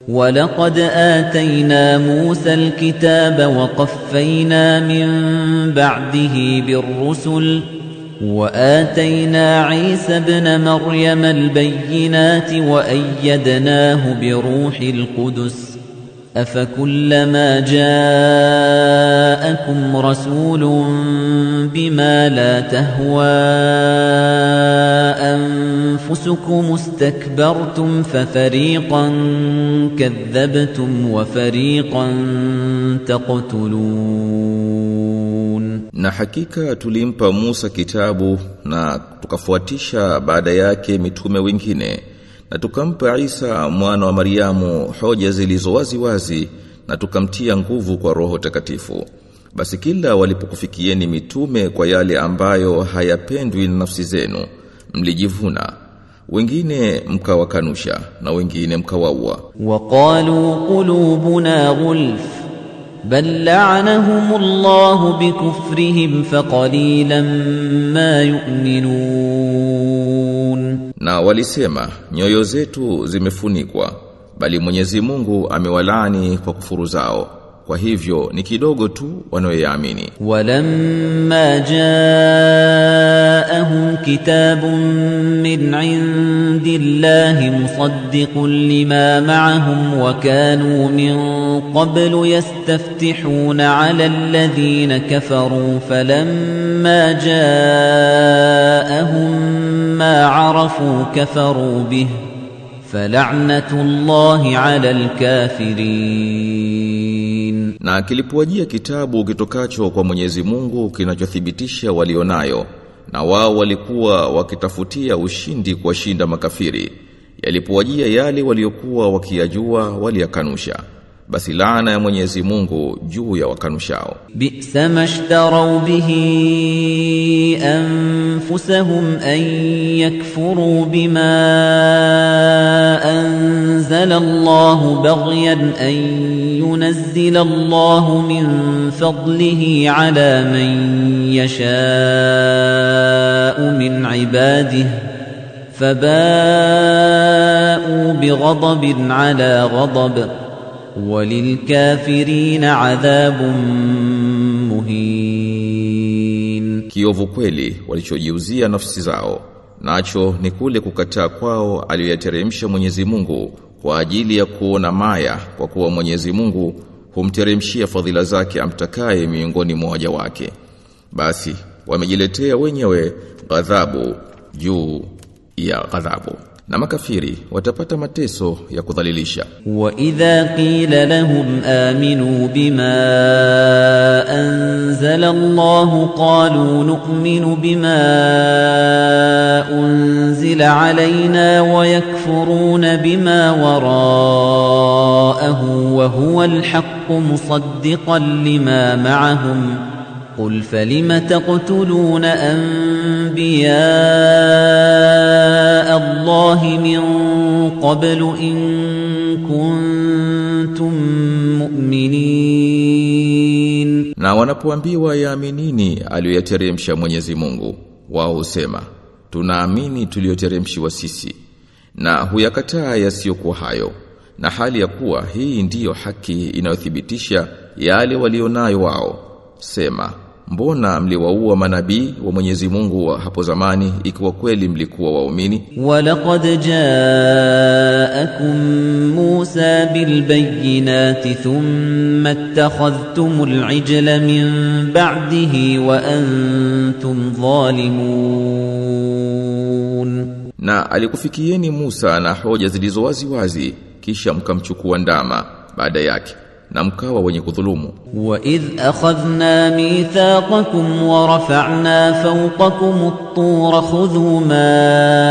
ولقد آتينا موسى الكتاب وقفينا من بعده بالرسل وآتينا عيسى ابن مريم البينات وأيدناه بروح القدس أفكلما جاءكم رسول بما لا تهوى أنفسكم استكبرتم ففريقا كذبتم وفريقا تقتلون Na hakika tulimpa Musa kitabu na tukafuatisha baada yake mitume wengine na tukampa Isa mwana wa Mariamu hoja zilizo wazi wazi na tukamtia nguvu kwa Roho Takatifu. Basi kila walipokufikieni mitume kwa yale ambayo hayapendwi na nafsi zenu, mlijivuna. Wengine mkawakanusha na wengine mkawaua. وقالوا قلوبنا غلف بل لعنهم الله بكفرهم فقليلا ما يؤمنون Na walisema nyoyo zetu zimefunikwa bali Mwenyezi Mungu amewalaani kwa kufuru zao. Kwa hivyo ni kidogo tu wanaoyaamini. ولما جاءهم كتاب من عند الله مصدق لما معهم وكانوا من قبل يستفتحون على الذين كفروا فلما جاءهم ما عرفوا كفروا به فلعنة الله على الكافرين Na kilipowajia kitabu kitokacho kwa Mwenyezi Mungu kinachothibitisha walionayo na wao walikuwa wakitafutia ushindi kuwashinda makafiri yalipowajia yale waliokuwa wakiyajua waliyakanusha basi laana ya Mwenyezi Mungu juu ya wakanushao بئس ما اشتروا به أنفسهم أن يكفروا بما أنزل الله بغيا أن ينزل الله من فضله على من يشاء من عباده فباءوا بغضب على غضب وللكافرين عذاب مهين kiovu kweli walichojiuzia nafsi zao nacho ni kule kukataa kwao aliyoyateremsha Mwenyezi Mungu kwa ajili ya kuona maya kwa kuwa Mwenyezi Mungu humteremshia fadhila zake amtakaye miongoni mwa waja wake basi wamejiletea wenyewe ghadhabu juu ya ghadhabu na makafiri watapata mateso ya kudhalilisha وإذا قيل لهم آمنوا بما أنزل الله قالوا نؤمن بما أنزل علينا ويكفرون بما وراءه وهو الحق مصدقا لما معهم قل فلم تقتلون أنبياء الله من قبل إن كنتم مؤمنين Na wanapoambiwa yaaminini aliyoyateremsha Mwenyezi Mungu, wao husema, tunaamini tuliyoteremshiwa sisi, na huyakataa yasiyokuwa hayo, na hali ya kuwa hii ndiyo haki inayothibitisha yale walionayo wao. Sema, mbona mliwaua manabii wa Mwenyezi Mungu wa hapo zamani ikiwa kweli mlikuwa waumini? ولقد جاءكم موسى بالبينات ثم اتخذتم العجل من بعده وأنتم ظالمون Na alikufikieni Musa na hoja zilizo wazi wazi, kisha mkamchukua ndama baada yake, na mkawa wenye kudhulumu. وإذ أخذنا ميثاقكم ورفعنا فوقكم الطور خذوا ما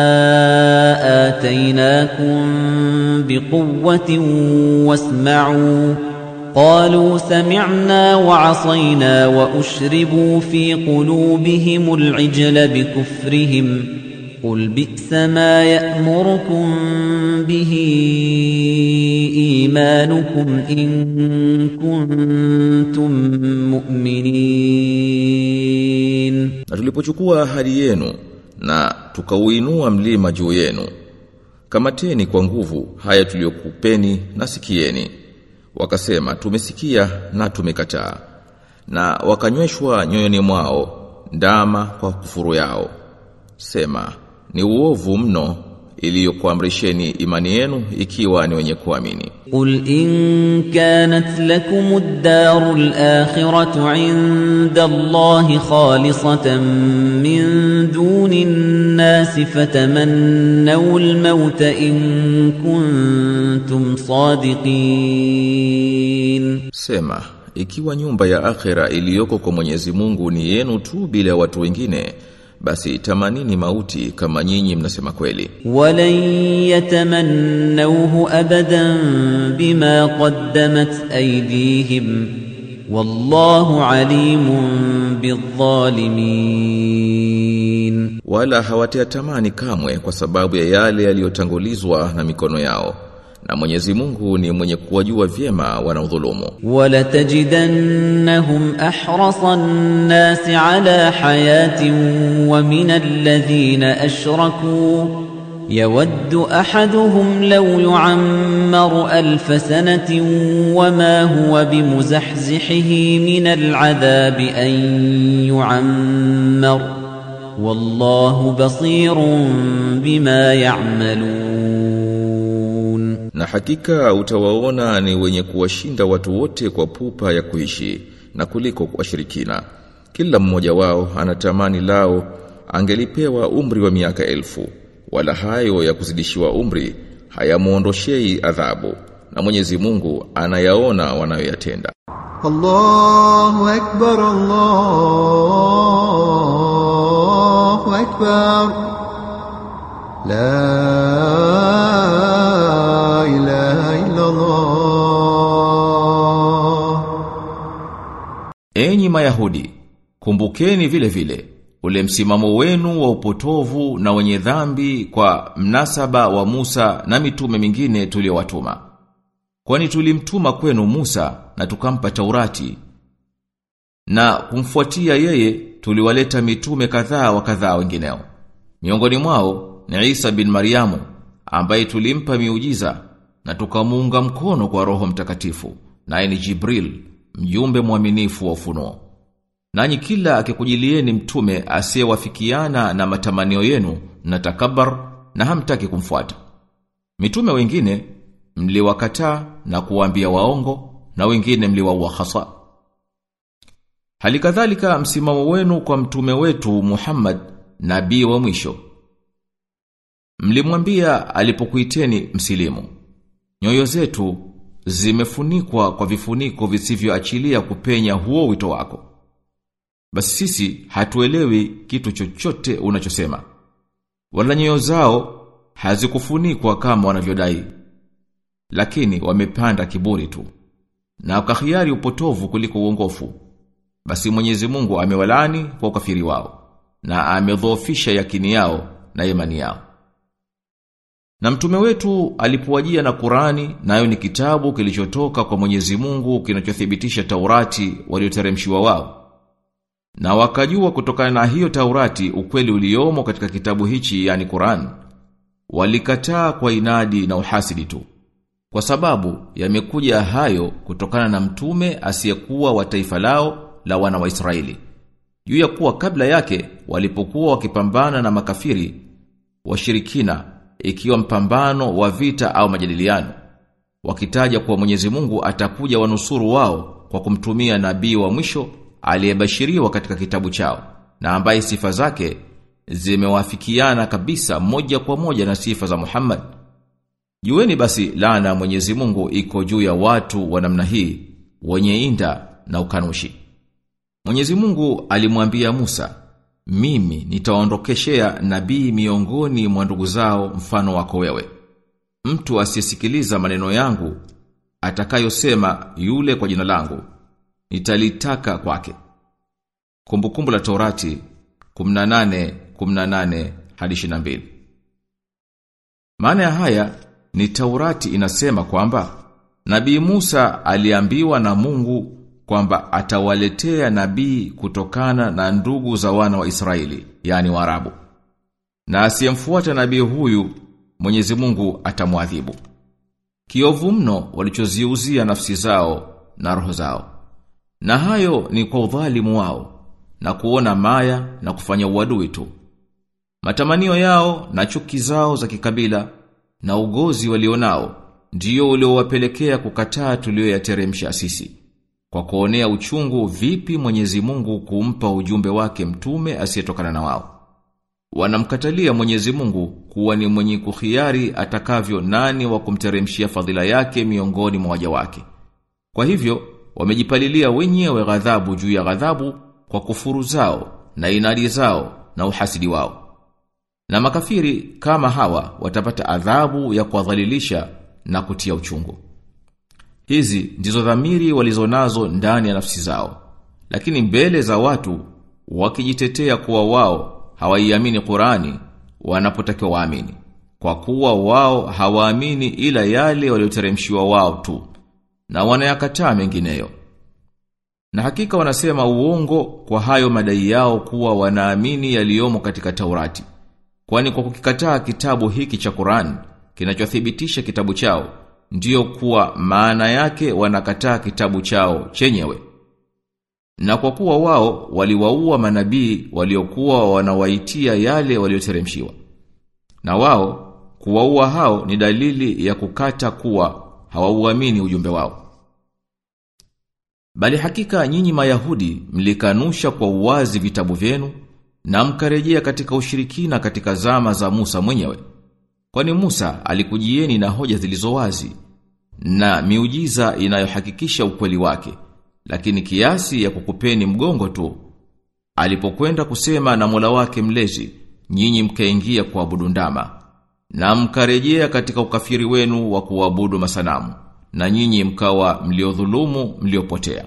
آتيناكم بقوة واسمعوا قالوا سمعنا وعصينا وأشربوا في قلوبهم العجل بكفرهم قل بئس ما يأمركم به إيمانكم إن كنتم مؤمنين Na tulipochukua ahadi yenu na tukauinua mlima juu yenu, Kamateni kwa nguvu haya tuliyokupeni na sikieni. Wakasema tumesikia na tumekataa. Na wakanyweshwa nyoyoni mwao ndama kwa kufuru yao. Sema ni uovu mno iliyokuamrisheni imani yenu ikiwa ni wenye kuamini. قل إن كانت لكم الدار الآخرة عند الله خالصة من دون الناس فتمنوا الموت إن كنتم صادقين Sema, ikiwa nyumba ya akhera iliyoko kwa Mwenyezi Mungu ni yenu tu bila watu wengine, basi tamanini mauti kama nyinyi mnasema kweli. ولن يتمنوه أبدا بما قدمت أيديهم والله عليم بالظالمين Wala hawatatamani kamwe kwa sababu ya yale yaliyotangulizwa na mikono yao. Na Mwenyezi Mungu ni mwenye kuwajua vyema wanaodhulumu. ولتجدنهم أحرص الناس على حياة ومن الذين أشركوا يود أحدهم لو يعمر ألف سنة وما هو بمزحزحه من العذاب أن يعمر والله بصير بما يعملون Na hakika utawaona ni wenye kuwashinda watu wote kwa pupa ya kuishi na kuliko kuwashirikina. Kila mmoja wao anatamani lao angelipewa umri wa miaka elfu. Wala hayo ya kuzidishiwa umri hayamuondoshei adhabu. Na Mwenyezi Mungu anayaona wanayoyatenda. الله أكبر الله أكبر لا إله إلا الله Enyi Mayahudi, kumbukeni vile vile ule msimamo wenu wa upotovu na wenye dhambi kwa mnasaba wa Musa na mitume mingine tuliyowatuma. Kwani tulimtuma kwenu Musa na tukampa Taurati na kumfuatia yeye tuliwaleta mitume kadhaa wa kadhaa wengineo. Miongoni mwao ni Isa bin Mariamu ambaye tulimpa miujiza na tukamuunga mkono kwa Roho Mtakatifu naye ni Jibril mjumbe mwaminifu wa ufunuo. Nanyi kila akikujilieni mtume asiyewafikiana na matamanio yenu na takabar na hamtaki kumfuata. Mitume wengine mliwakataa na kuwaambia waongo na wengine mliwaua hasa. Halikadhalika msimamo wenu kwa mtume wetu Muhammad nabii wa mwisho. Mlimwambia alipokuiteni msilimu. Nyoyo zetu zimefunikwa kwa vifuniko visivyoachilia kupenya huo wito wako. Basi sisi hatuelewi kitu chochote unachosema. Wala nyoyo zao hazikufunikwa kama wanavyodai. Lakini wamepanda kiburi tu. Na wakahiari upotovu kuliko uongofu. Basi Mwenyezi Mungu amewalani kwa ukafiri wao na amedhoofisha yakini yao na imani yao. Na mtume wetu alipowajia na Qurani nayo ni kitabu kilichotoka kwa Mwenyezi Mungu kinachothibitisha Taurati walioteremshiwa wao. Na wakajua kutokana na hiyo Taurati ukweli uliomo katika kitabu hichi yani Qur'an. Walikataa kwa inadi na uhasidi tu. Kwa sababu yamekuja hayo kutokana na mtume asiyekuwa wa taifa lao la wana wa Israeli. Juu ya kuwa kabla yake walipokuwa wakipambana na makafiri washirikina ikiwa mpambano wa vita au majadiliano wakitaja kuwa Mwenyezi Mungu atakuja wanusuru wao kwa kumtumia nabii wa mwisho aliyebashiriwa katika kitabu chao na ambaye sifa zake zimewafikiana kabisa moja kwa moja na sifa za Muhammad. Jueni basi laana ya Mwenyezi Mungu iko juu ya watu wa namna hii wenye inda na ukanushi. Mwenyezi Mungu alimwambia Musa, mimi nitaondokeshea nabii miongoni mwa ndugu zao mfano wako wewe. Mtu asiyesikiliza maneno yangu atakayosema yule kwa jina langu nitalitaka kwake. Kumbukumbu la Taurati 18 18 hadi 22. Maana ya haya ni Taurati inasema kwamba Nabii Musa aliambiwa na Mungu kwamba atawaletea nabii kutokana na ndugu za wana wa Israeli, yani Waarabu. Na asiyemfuata nabii huyu Mwenyezi Mungu atamwadhibu. Kiovu mno walichoziuzia nafsi zao na roho zao. Na hayo ni kwa udhalimu wao na kuona maya na kufanya uadui tu. Matamanio yao na chuki zao za kikabila na ugozi walionao ndio uliowapelekea kukataa tulioyateremsha sisi. Kwa kuonea uchungu vipi Mwenyezi Mungu kumpa ujumbe wake mtume asiyetokana na wao. Wanamkatalia Mwenyezi Mungu kuwa ni mwenye kuhiari atakavyo nani wa kumteremshia fadhila yake miongoni mwa waja wake. Kwa hivyo wamejipalilia wenyewe ghadhabu juu ya ghadhabu kwa kufuru zao na inadi zao na uhasidi wao. Na makafiri kama hawa watapata adhabu ya kuwadhalilisha na kutia uchungu. Hizi ndizo dhamiri walizonazo ndani ya nafsi zao. Lakini mbele za watu wakijitetea kuwa wao hawaiamini Qurani wanapotakiwa waamini. Kwa kuwa wao hawaamini ila yale walioteremshiwa wao tu na wanayakataa mengineyo. Na hakika wanasema uongo kwa hayo madai yao kuwa wanaamini yaliyomo katika Taurati. Kwani kwa kukikataa kitabu hiki cha Qur'an kinachothibitisha kitabu chao ndiyo kuwa maana yake wanakataa kitabu chao chenyewe. Na kwa kuwa wao waliwaua manabii waliokuwa wanawaitia yale walioteremshiwa. Na wao kuwaua hao ni dalili ya kukata kuwa hawauamini ujumbe wao. Bali hakika nyinyi Mayahudi mlikanusha kwa uwazi vitabu vyenu na mkarejea katika ushirikina katika zama za Musa mwenyewe. Kwani Musa alikujieni na hoja zilizo wazi na miujiza inayohakikisha ukweli wake, lakini kiasi ya kukupeni mgongo tu. Alipokwenda kusema na Mola wake mlezi, nyinyi mkaingia kuabudu ndama na mkarejea katika ukafiri wenu wa kuabudu masanamu na nyinyi mkawa mliodhulumu mliopotea.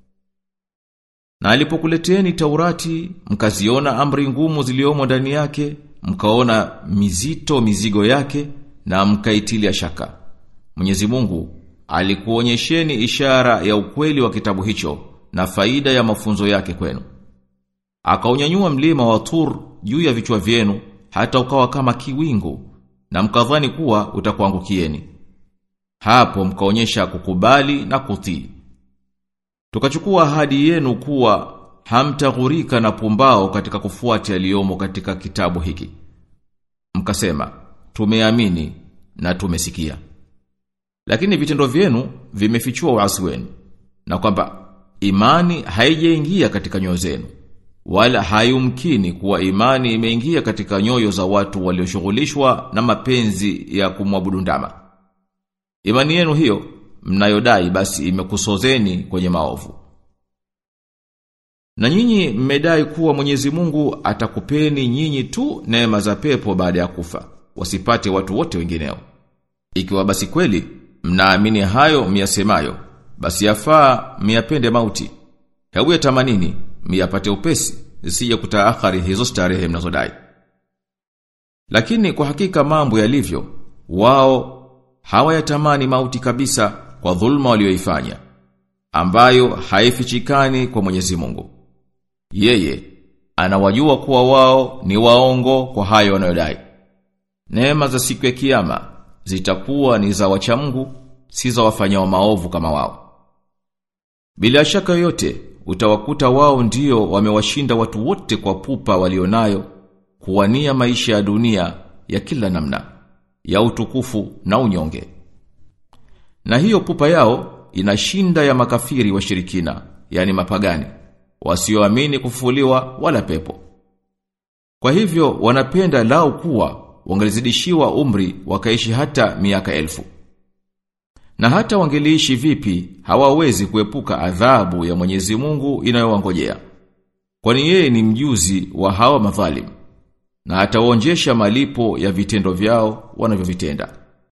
Na alipokuleteni Taurati, mkaziona amri ngumu ziliomo ndani yake, mkaona mizito mizigo yake na mkaitilia shaka. Mwenyezi Mungu alikuonyesheni ishara ya ukweli wa kitabu hicho na faida ya mafunzo yake kwenu. Akaunyanyua mlima wa Tur juu ya vichwa vyenu hata ukawa kama kiwingu na mkadhani kuwa utakuangukieni. Hapo mkaonyesha kukubali na kutii. Tukachukua ahadi yenu kuwa hamtaghurika na pumbao katika kufuata yaliyomo katika kitabu hiki. Mkasema, tumeamini na tumesikia. Lakini vitendo vyenu vimefichua uasi wenu na kwamba imani haijaingia katika nyoyo zenu wala hayumkini kuwa imani imeingia katika nyoyo za watu walioshughulishwa na mapenzi ya kumwabudu ndama. Imani yenu hiyo mnayodai basi imekusozeni kwenye maovu. Na nyinyi mmedai kuwa Mwenyezi Mungu atakupeni nyinyi tu neema za pepo baada ya kufa, wasipate watu wote wengineo. Ikiwa basi kweli mnaamini hayo myasemayo, basi yafaa myapende mauti. Hebu yatamanini myapate upesi, zisije kutaakhari hizo starehe mnazodai. Lakini kwa hakika mambo yalivyo, wao hawayatamani mauti kabisa kwa dhulma walioifanya ambayo haifichikani kwa Mwenyezi Mungu. Yeye anawajua kuwa wao ni waongo kwa hayo wanayodai. Neema za siku ya kiyama zitakuwa ni za wacha Mungu, si za wafanyao maovu kama wao. Bila shaka yoyote utawakuta wao ndio wamewashinda watu wote kwa pupa walionayo kuwania maisha ya dunia ya kila namna ya utukufu na unyonge. Na hiyo pupa yao inashinda ya makafiri washirikina, yani mapagani, wasioamini kufufuliwa wala pepo. Kwa hivyo wanapenda lao kuwa wangelizidishiwa umri wakaishi hata miaka elfu. Na hata wangeliishi vipi hawawezi kuepuka adhabu ya Mwenyezi Mungu inayowangojea. Kwani yeye ni mjuzi wa hawa madhalim na ataonjesha malipo ya vitendo vyao wanavyovitenda.